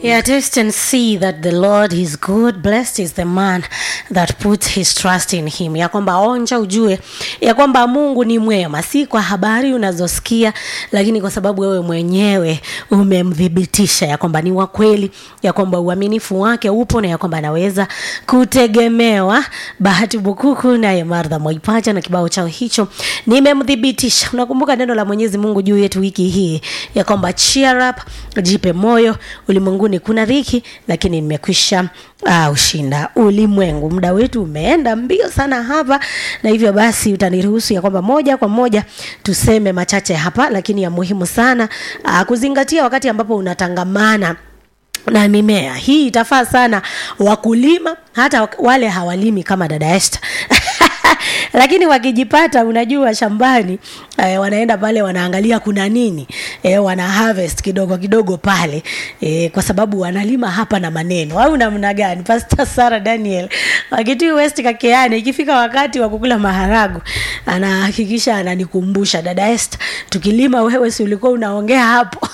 Yeah, taste and see that the Lord is good. Blessed is the man that puts his trust in him. Ya kwamba onja ujue ya kwamba Mungu ni mwema, si kwa habari unazosikia, lakini kwa sababu wewe mwenyewe umemthibitisha ya kwamba ni wa kweli, ya kwamba uaminifu wake upo na ya kwamba anaweza kutegemewa. Bahati Bukuku naye Martha Mwaipaja na kibao chao hicho nimemthibitisha. Unakumbuka neno la Mwenyezi Mungu juu yetu wiki hii ya kwamba cheer up, jipe moyo, ulimwenguni kuna dhiki, lakini nimekwisha uh, ushinda ulimwengu. Muda wetu umeenda mbio sana hapa, na hivyo basi utaniruhusu ya kwamba moja kwa moja tuseme machache hapa, lakini ya muhimu sana uh, kuzingatia wakati ambapo unatangamana na mimea hii itafaa sana wakulima hata wale hawalimi kama dada Esther lakini wakijipata unajua shambani eh, wanaenda pale wanaangalia kuna nini eh, wana harvest kidogo kidogo pale eh, kwa sababu wanalima hapa na maneno au namna gani Pastor Sarah Daniel wakiti West Kakeane ikifika wakati wa kukula maharagu anahakikisha ananikumbusha dada Esther tukilima wewe si ulikuwa unaongea hapo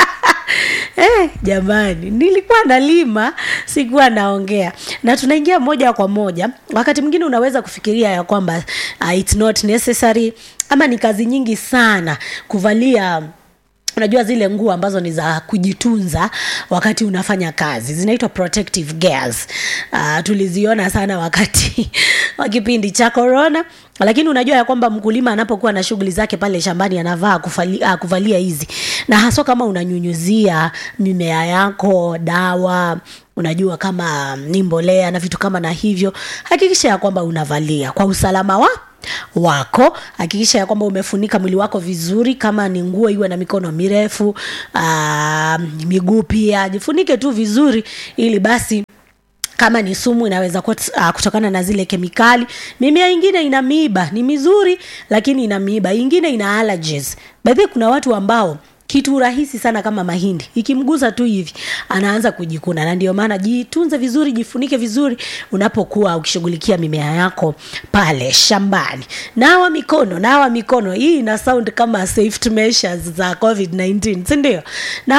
Eh, jamani nilikuwa nalima sikuwa naongea na tunaingia moja kwa moja wakati mwingine unaweza kufikiria ya kwamba uh, it's not necessary ama ni kazi nyingi sana kuvalia unajua zile nguo ambazo ni za kujitunza wakati unafanya kazi zinaitwa protective gears uh, tuliziona sana wakati wa kipindi cha corona lakini unajua ya kwamba mkulima anapokuwa na shughuli zake pale shambani anavaa kufali, uh, kuvalia hizi na haswa kama unanyunyuzia mimea yako dawa unajua kama ni mbolea na vitu kama na hivyo hakikisha ya kwamba unavalia kwa usalama wa wako hakikisha ya kwamba umefunika mwili wako vizuri kama ni nguo iwe na mikono mirefu aa, miguu pia jifunike tu vizuri ili basi kama ni sumu inaweza kuwa uh, kutokana na zile kemikali mimea ingine ina miiba ni mizuri lakini ina miiba ingine ina allergies baadhi kuna watu ambao kitu rahisi sana kama mahindi ikimgusa tu hivi anaanza kujikuna na ndio maana jitunze vizuri jifunike vizuri unapokuwa ukishughulikia mimea yako pale shambani nawa mikono nawa mikono hii ina sound kama safety measures za covid 19 sindio na